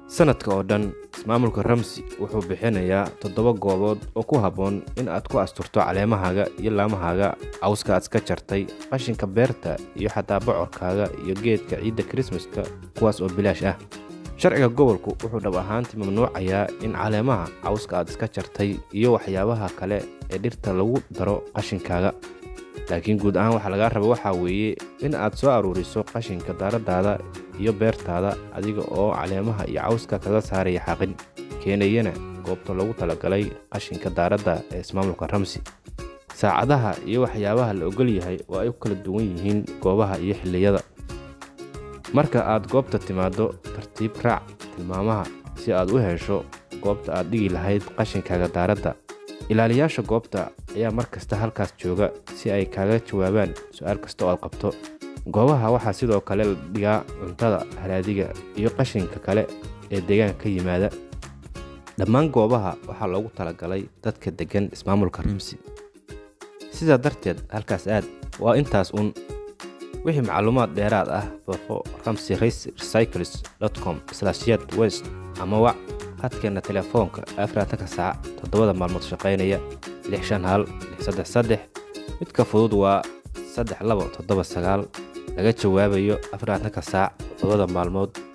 sanadka oo dhan ismaamulka ramsi wuxuu bixinayaa toddoba goobood oo ku habboon in aad ku asturto caleemahaaga iyo laamahaaga cawska aad iska jartay qashinka beerta iyo xataa bocorkaaga iyo geedka ciidda krismaska kuwaas oo bilaash ah sharciga gobolku wuxuu dhab ahaantii mamnuucayaa in caleemaha cawska aad iska jartay iyo waxyaabaha kale ee dhirta lagu daro qashinkaaga laakiin guud ahaan waxaa lagaa raba waxaa weeye in aad soo aruuriso qashinka daaradaada iyo beertaada adiga oo caleemaha iyo cawska kaga saaraya xaqin keenayana goobta loogu talagalay qashinka daaradda ee ismaamulka ramsi saacadaha iyo waxyaabaha la ogol yahay oo ay u kala duwan yihiin goobaha iyo xilliyada marka aad goobta timaaddo tartiib raac tilmaamaha si aad u hesho goobta aad dhigi lahayd qashinkaaga daaradda ilaaliyaasha goobta ayaa mar kasta halkaas jooga si ay kaaga jawaabaan su-aal kasta oo aad qabto goobaha waxaa sidoo kale la dhigaa cuntada haraadiga iyo qashinka kale ee deegaanka ka yimaada dhammaan goobaha waxaa loogu talagalay dadka deggan ismaamulka ramsi sidaa darteed halkaas aad waa intaas un wixii macluumaad dheeraad ah booqo ramsi recycles com yad west ama wac hadkeenna telefoonka afaratanka saac toddobada maalmood shaqaynaya lix shan hal lix saddex saddex midka fudud waa saddex labo toddoba sagaal laga jawaabayo afaratanka saac toddobada maalmood